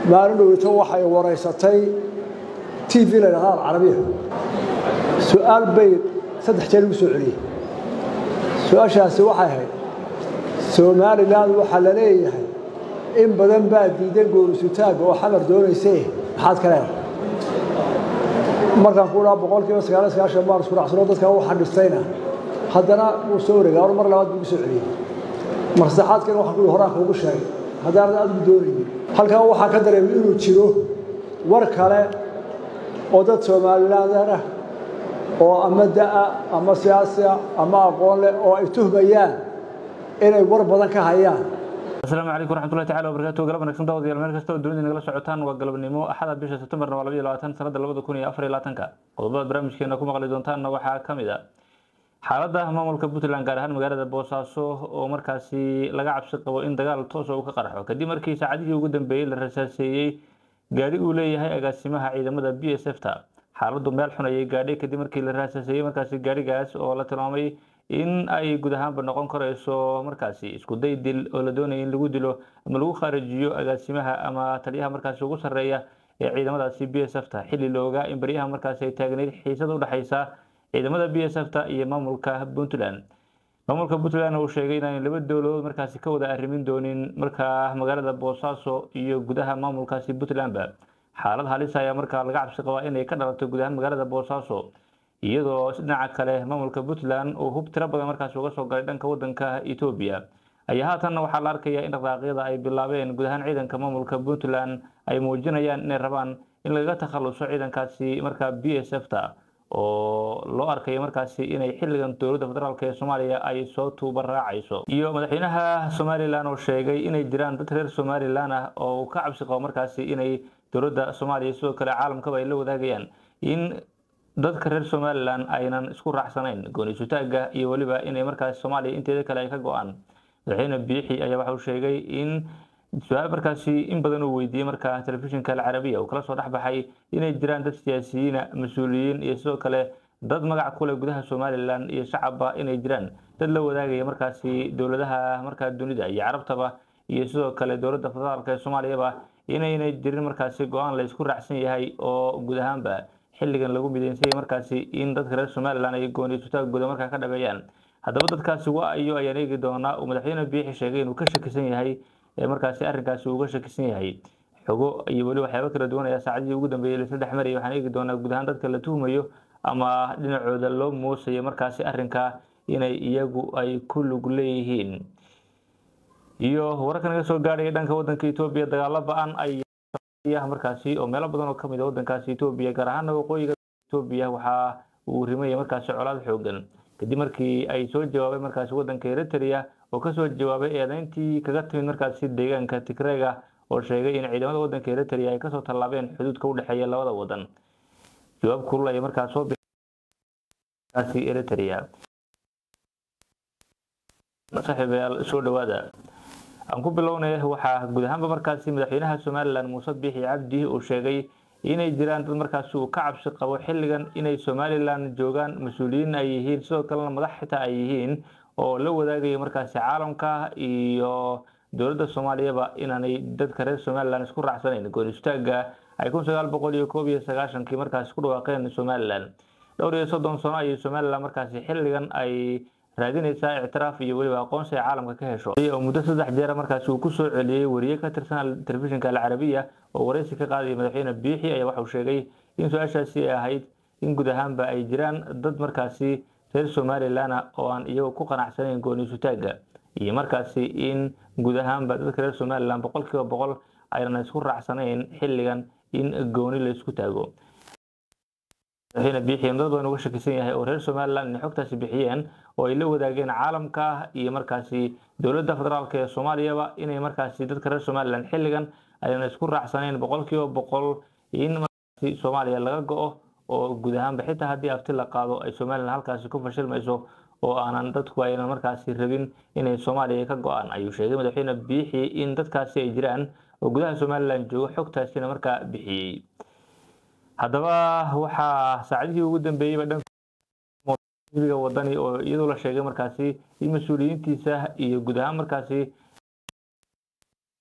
maalin dhowito waxay waraysatay t v la ydhahda alcarabiya su-aal bay saddex jeer ugu soo celiyey su-aashaasi waxay ahayd somalilan waxaa la leeyahay in badan baa diidan goorisutaagga oo xamar doonayse maxaad ka leedahay markaan ku dhaha boqol kiiba sagaal sagaashan baan isku dhacsano dadkan u xadhistayna haddana wuu soo wareegay or mar labaad buu igu soo celiyey mar saddexaadkana waxaan ku horaan kuugu sheegay haddaanad adigu doonaynin halkan waxaa ka dareemay inuu jiro war kale oo dad somalilander ah oo ama da'a ama siyaasiya ama aqoon leh oo ay tuhmayaan inay war badan ka hayaan asalaamu calaykum waraxmatullahi tacala wabarakatu galab wanagsan daawadayaal meel kasta oo dunida nagala socotaan waa galabnimo axada bisha sebtembarna waa labayo labaatan sanadda labada kun iyo afar iyo labaatanka qodobada barnaamijkeena ku maqli doontaanna waxaa ka mid a xaaladda maamulka puntland gaar ahaan magaalada boosaaso oo markaasi laga cabsi qabo in dagaal toosa uu ka qarxo kadib markii saacadihii ugu dambeeyey la rasaaseeyey gaadhi uu leeyahay agaasimaha ciidamada b s f ta xaaladdu meel xun ayay gaadhay kadib markii la raasaaseeyey markaasi gaadhigaas oo la tilmaamay in ay guud ahaanba noqon karayso markaasi isku day dil oo la doonaya in lagu dilo ama lagu khaarijiyo agaasimaha ama taliyaha markaasi ugu sarreeya ee ciidamadaasi b s f ta xilli la ogaa in baryaha markaasi ay taagnayd xiisada udhexaysa ciidamada b s f ta iyo maamulka puntland maamulka puntland uu sheegay inaan laba dowladood markaasi ka wada arrimin doonin markaa magaalada boosaaso iyo gudaha maamulkaasi puntlandba xaalad halis ayaa markaa laga cabsi qabaa inay ka dhalato guud ahaan magaalada boosaaso iyadoo dhinaca kale maamulka puntland uu hub tiro badan markaasi uga soo galay dhanka wadanka etoobiya ayaa haatanna waxaa la arkayaa in dhaqaaqyada ay bilaabeen guud ahaan ciidanka maamulka puntland ay muujinayaan inay rabaan in lagaga takhaluso ciidankaasi markaa b s f ta oo loo arkayo markaasi inay xilligan dowladda federaalk ee soomaaliya ay soo tuuba raacayso iyo madaxweynaha somalilan oo sheegay inay jiraan dad reer somalilan ah oo uu ka cabsi qabo markaasi inay dowladda soomaaliya sidoo kale caalamkaba ay la wadaagayaan in dadka reer somalilan aynan isku raacsanayn gooniisutaagga iyo weliba inay markaasi soomaaliya inteeda kale ay ka go-aan madaxweyne biixi ayaa waxauu sheegay in su-aal markaasi in badan uu weydiiyey markaa telefishinka alcarabiya uu kala soo dhexbaxay inay jiraan dad siyaasiyiina mas-uuliyiin iyo sidoo kale dad magac kuleh gudaha somalilan iyo shacabba inay jiraan dad la wadaagaya markaasi dowladaha markaa dunida iyo carabtaba iyo sidoo kale dowladda federaalk ee soomaaliyaba inaynay jirin markaasi go-aan la isku raacsan yahay oo guud ahaanba xilligan lagu mideysanyay markaasi in dadka reer somalilan ay gooniisutaagooda markaa ka dhabeeyaan haddaba dadkaasi waa ayo ayaan eegi doonaa uu madaxweyne biixi sheegay inuu ka shakisan yahay ee markaasi arrinkaasi uuga shakisan yahay xogo iyo weli waxyaaba kala duwan ayaa saacadihii ugu dambeeyey laisla dhex marayay waxaan eegi doonaa guud ahaan dadka la tuhmayo ama dhinacooda loo moosayo markaasi arrinkaa inay iyagu ay ku lug leeyihiin iyo wararka naga soo gaadhaya dhanka wadanka etoobiya dagaalo ba-an ay markaasi oo meelo badan oo kamid a wadankaasi etoobiya gaar ahaana waqooyiga etoobiya waxa uu rimaya markaasi colaad xoogan kadib markii ay soo jawaabay markaasi wadanka eritrea oo kasoo jawaabay eedeyntii kaga timid markaasi deegaanka tigrega oo sheegay in ciidamada wadanka eritrea ay kasoo tallaabeen xuduudka udhexeeya labada wadan jawaab kulul ay markaas soo bixi eritrea saaxiibayaal soo dhawaada aan ku bilownay waxaa guud ahaanba markaasi madaxweynaha somalilan muuse biixi cabdi uu sheegay inay jiraan dad markaasi uu ka cabsi qabo xilligan inay somalilan joogaan mas-uuliyiin ay yihiin sidoo kalena madax xitaa ay yihiin oo la wadaagaya markaasi caalamka iyo dowladda soomaaliyaba inaanay dadka reer somalilan isku raacsanayn goonistaagga ay kun sagaal boqol iyo koob iyo sagaashankii markaasi ku dhawaaqeen somalilan dhowr iyo soddon sano ayay somalilan markaasi xilligan ay raadinaysaa ictiraaf iyo weliba aqoonsi ay caalamka ka hesho oo muddo saddex jeera markaasi uu kusoo celiyey wariye ka tirsan telefishinka alcarabiya oo waraysi ka qaadaya madaxweyne biixi ayaa waxauu sheegay in su-aashaasi ay ahayd in guud ahaanba ay jiraan dad markaasi reer somalilan oo aan iyagu ku qanacsanayn gooniisutaagga iyo markaasi in guud ahaanba dadka reer somalilan boqol kiiba boqol aynan isku raacsanayn xilligan in gooni la isku taago madaxweyne biixi dad badan uga shakisan yahay oo reer somalilan inay xogtaasi bixiyeen oo ay la wadaageen caalamka iyo markaasi dowladda federaalk ee soomaaliyaba inay markaasi dadka reer somalilan xilligan aynan isku raacsanayn boqol kiiba boqol in markaasi soomaaliya laga go-o oo guud ahaanba xitaa haddii afti la qaado ay somalilan halkaasi ku fashilmayso oo aanan dadku aynan markaasi rabin inay soomaaliya ka go-aan ayuu sheegay madaxweyne biixi in dadkaasi ay jiraan oo gudaha somalilan joogo xogtaasina markaa bixiyey haddaba waxaa saacadihii ugu dambeeyeyba dhanxisbiga wadani oo iyadoo la sheegay markaasi in mas-uuliyiintiisa iyo guud ahaan markaasi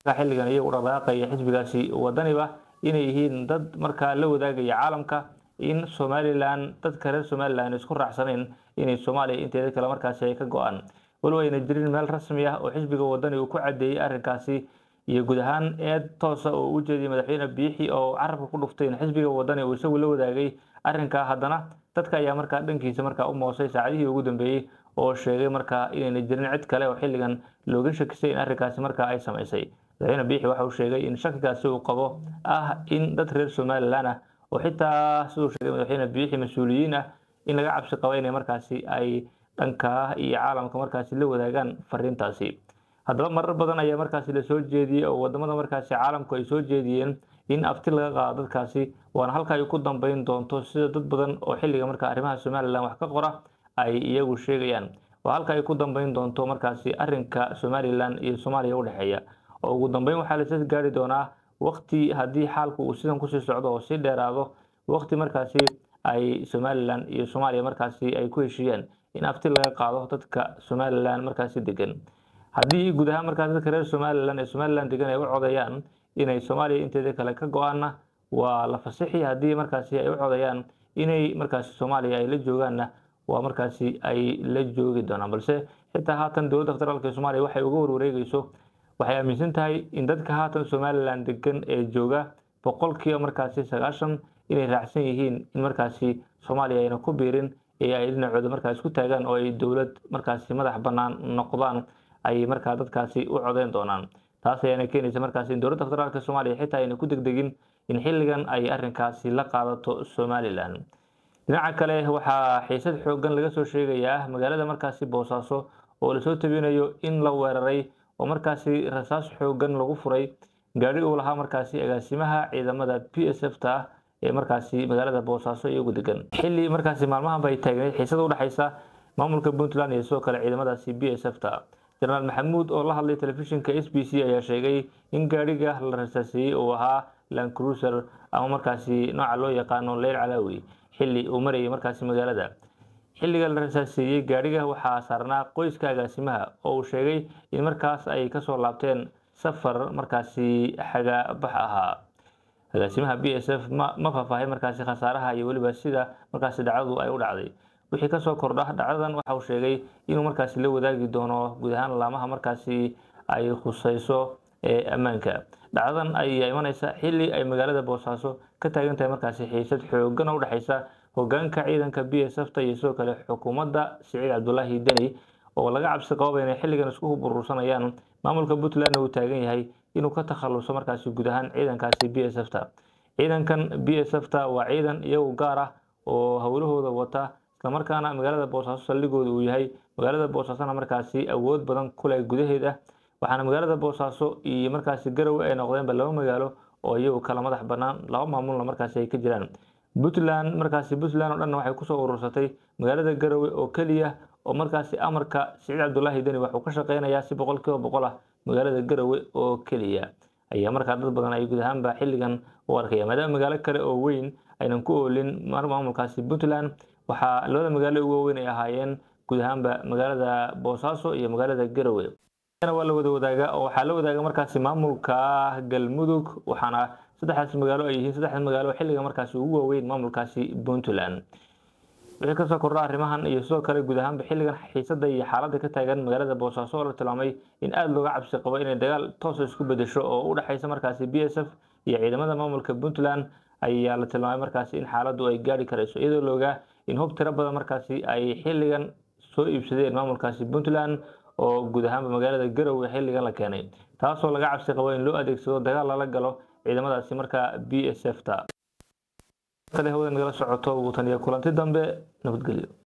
xilligan iyagu dhaqdhaqaaqaya xisbigaasi wadaniba inay yihiin dad markaa la wadaagaya caalamka in somalilan dadka reer somalilan isku raacsanayn inay soomaaliya inteeda kale markaasi ay ka go-aan walow ayna jirin meel rasmi ah oo xisbiga wadani uu ku cadeeyey arrinkaasi iyo guud ahaan eed toosa oo u jeediyay madaxweyne biixi oo carabka ku dhuftay in xisbiga wadani uu isagu la wadaagay arrinkaa haddana dadka ayaa markaa dhankiisa markaa u moosay saacadihii ugu dambeeyey oo sheegay markaa inayna jirin cid kale oo xilligan looga shakisay in arrinkaasi markaa ay samaysay madaxweyne biixi waxa uu sheegay in shakigaasi uu qabo ah in dad reer somalilan ah oo xitaa siduu sheegay madaxweyne biixi mas-uuliyiin ah in laga cabsi qabo inay markaasi ay dhankaa iyo caalamka markaasi la wadaagaan fariintaasi haddaba marar badan ayaa markaasi lasoo jeediyey oo wadamada markaasi caalamku ay soo jeediyeen in abti laga qaado dadkaasi waana halka ay ku dambeyn doonto sida dad badan oo xilliga marka arrimaha somalilan wax ka qora ay iyagu sheegayaan waa halka ay ku dambeyn doonto markaasi arinka somalilan iyo soomaaliya udhexeeya oo ugu dambeyn waxaa lasas gaari doonaa waqti haddii xaalku uu sidan kusii socdo oo sii dheeraado waqti markaasi ay somalilan iyo soomaaliya markaasi ay ku heshiiyaan in abti laga qaado dadka somalilan markaasi degan haddii guud ahaan markaas dadka reer somalilan ee somalilan degan ay u codeeyaan inay soomaaliya inteeda kale ka go-aanna waa la fasixi haddii markaasi ay u codeeyaan inay markaasi soomaaliya ay la joogaanna waa markaasi ay la joogi doonaan balse xitaa haatan dowladda federaalk ee soomaaliya waxay uga warwareegeyso waxay aaminsan tahay in dadka haatan somalilan degan ee jooga boqolkiiba markaasi sagaashan inay raacsan yihiin in markaasi soomaaliya ayna ku biirin ee ay dhinacooda markaas ku taagaan oo ay dowlad markaasi madax bannaan noqdaan ay markaa dadkaasi u codeyn doonaan taas ayaana keenaysa markaas in dowladda federaalk soomaaliya xitaa ayna ku degdegin in xilligan ay arrinkaasi la qaadato somalilan dhinaca kale waxaa xiisad xoogan laga soo sheegayaa magaalada markaasi boosaaso oo lasoo tabinayo in la weeraray oo markaasi rasaas xoogan lagu furay gaadhi uu lahaa markaasi agaasimaha ciidamada p s f ta ah ee markaasi magaalada boosaaso iyagu degan xilli markaasi maalmahanba ay taagneyd xiisada udhexaysa maamulka puntland iyo sidoo kale ciidamadaasi b s f ta jenaraal maxamuud oo la hadlay telefishinka s b c ayaa sheegay in gaadhiga la rasaaseeyey uu ahaa lancruiser ama markaasi nooca loo yaqaano leyl calaawi xilli uu marayay markaasi magaalada xilliga la rasaaseeyey gaadhiga waxaa saarnaa qoyska agaasimaha oo uu sheegay in markaas ay kasoo laabteen safar markaasi xagabax ahaa agaasimaha b s f ma faahfaahay markaasi khasaaraha iyo weliba sida markaasi dhacdadu ay u dhacday wixii kasoo kordha dhacdadan waxa uu sheegay inuu markaasi la wadaagi doono guud ahaan laamaha markaasi ay khuseyso ee ammaanka dhacdadan ayaa imaneysa xilli ay magaalada boosaaso ka taagan tahay markaasi xiisad xoogan oo udhexeysa hogaanka ciidanka b s f ta iyo sidoo kale xukuumadda siciid cabdulaahi deni oo laga cabsi qababa inay xilligan isku burursanayaan maamulka puntlandna uu taagan yahay inuu ka takhaluso markaasi guud ahaan ciidankaasi b s f ta ciidankan b s f ta waa ciidan iyagu gaar ah oo howlahooda wata islamarkaana magaalada boosaaso saldhigooda uu yahay magaalada boosaasona markaasi awood badan kuleh gudaheeda waxaana magaalada boosaaso iyo markaasi garowe ay noqdeenba laba magaalo oo iyagu kala madax banaan laba maamulna markaasi ay ka jiraan puntland markaasi puntland oo dhanna waxay kusoo urursatay magaalada garowe oo keliya oo markaasi amarka siciid cabdulaahi deni waxuu ka shaqeynayaa si boqol kiiba boqol ah magaalada garowe oo keliya ayaa markaa dad badan ay guud ahaanba xilligan u arkaya maadaama magaalo kale oo weyn aynan ku oolin maamulkaasi puntland waxaa labada magaalo ugu waaweyn ay ahaayeen guud ahaanba magaalada boosaaso iyo magaalada garowe waa la wada wadaaga oo waxaa la wadaaga markaasi maamulka galmudug waxaana saddexdaas magaalo ay yihiin saddexda magaalo xilliga markaasi ugu waaweyn maamulkaasi puntland wixii kasoo kordha arrimahan iyo sidoo kale guud ahaanba xilligan xiisada iyo xaaladda ka taagan magaalada boosaaso oo la tilmaamay in aada looga cabsi qabo inay dagaal toosa isku bedesho oo u dhexeysa markaasi b s f iyo ciidamada maamulka puntland ayaa la tilmaamay markaasi in xaaladdu ay gaari karayso iyadoo loogaa in hub tiro badan markaasi ay xilligan soo iibsadeen maamulkaasi puntland oo guud ahaanba magaalada garowe xilligan la keenay taasoo laga cabsi qabo in loo adeegsado dagaal lala galo ciidamadaasi markaa b s f ta hawada nagala socoto wuu taniya kulanti dambe nabadgelyo